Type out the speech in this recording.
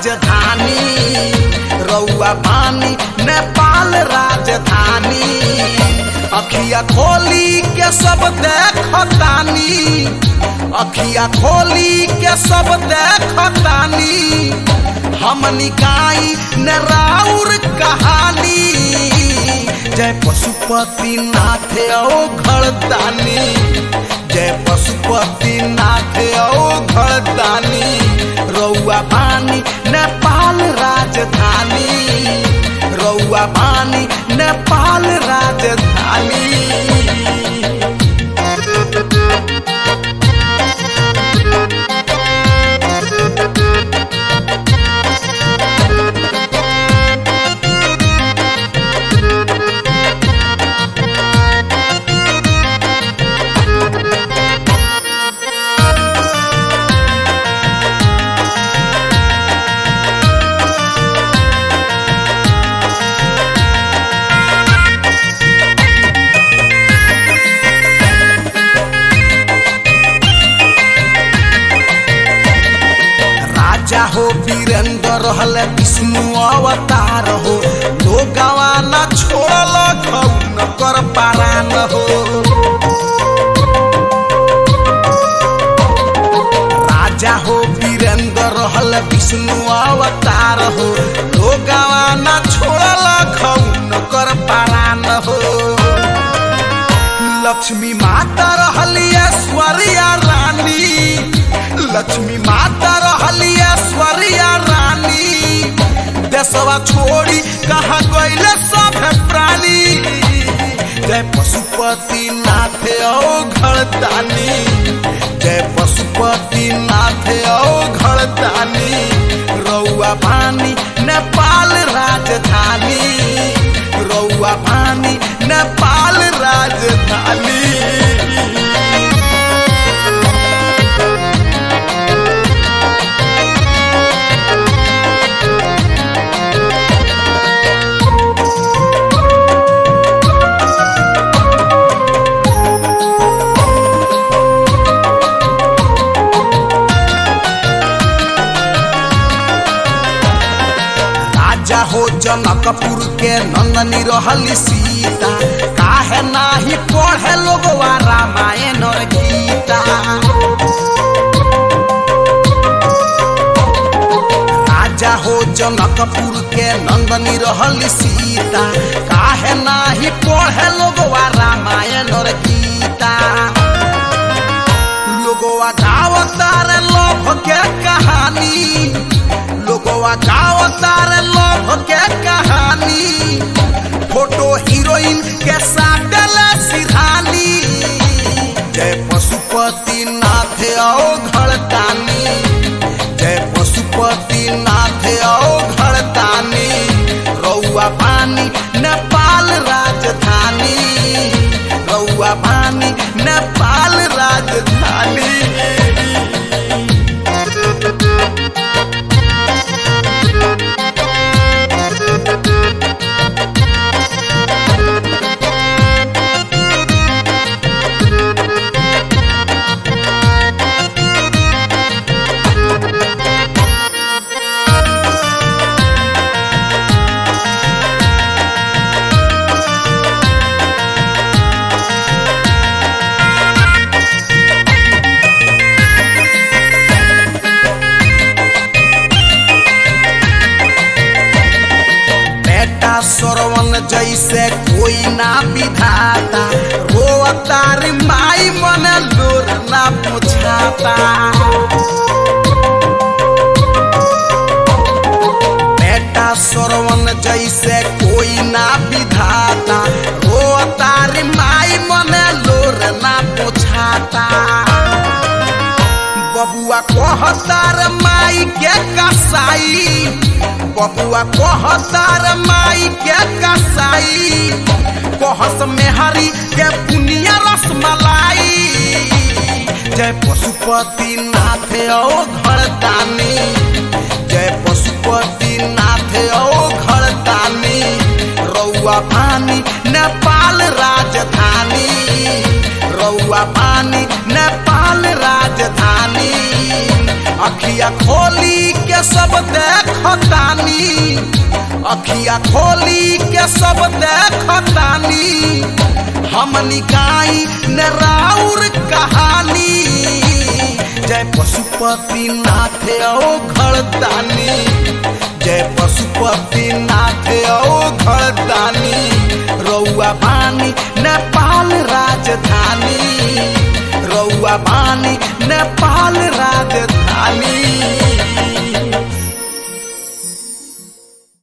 राजधानी रउआ पानी नेपाल राजधानी अखिया खोली के सब देखतानी अखिया खोली के सब देखतानी हम निकाई न राउर कहानी जय पशुपति नाथ ओ घरदानी जय पशुपति नाथ ओ घरदानी रउआ पानी नेपाल राजधानी रउआ पानी नेपाल राजधानी राजा हो वीरेंद्र रहल विष्णु अवतार हो लोगवा न छोड़ल न कर पारान हो राजा हो वीरेंद्र रहल विष्णु अवतार हो लोगवा न छोड़ल न कर पारान हो लक्ष्मी माता रहली ऐश्वर्या रानी लक्ष्मी माता रहली ऐश्वर्या रानी देशवा छोड़ी कहाँ गईले सब प्राणी जय पशुपति नाथ ओ घरदानी जय पशुपति नाथ ओ घरदानी रउआ पानी नेपाल राजधानी रउआ पानी नेपाल राजधानी राजा हो जनकपुर के नंदनी रहली सीता काहे नाही पढ़े लोगवा रामायण और गीता राजा हो जनकपुर के नंदनी रहली सीता काहे नाही पढ़े लोगवा रामायण और गीता लोगवा गावतार लोभ के कहानी लोगवा गावतार लोभ के कहानी फोटो हीरोइन के साथ सिधानी जय पशुपति नाथ ओ घरदानी जय पशुपति नाथ ओ घरदानी रउआ पानी नेपाल राजधानी रउआ पानी नेपाल राजधानी बेटा सरवन जैसे कोई ना विधाता रोअतार माई मन लोर ना पुछाता बेटा सरवन जैसे कोई ना विधाता रोअतार माई मन लोर ना पुछाता बबुआ कहतार माई के कसाई बबुआ कहतार माई के कसाई कहस मेहरी के पुनिया रसमलाई जय पशुपति नाथ ओ घरदानी जय पशुपति नाथ ओ घरदानी रउआ पानी नेपाल राजधानी रउआ पानी नेपाल राजधानी अखिया खोली के के सब देखतानी अखिया खोली के सब देखतानी हम निकाई न राउर कहानी जय पशुपति नाथ ओ घरदानी जय पशुपति नाथ ओ घरदानी रउआ बानी नेपाल राजधानी रउआ बानी नेपाल राजधानी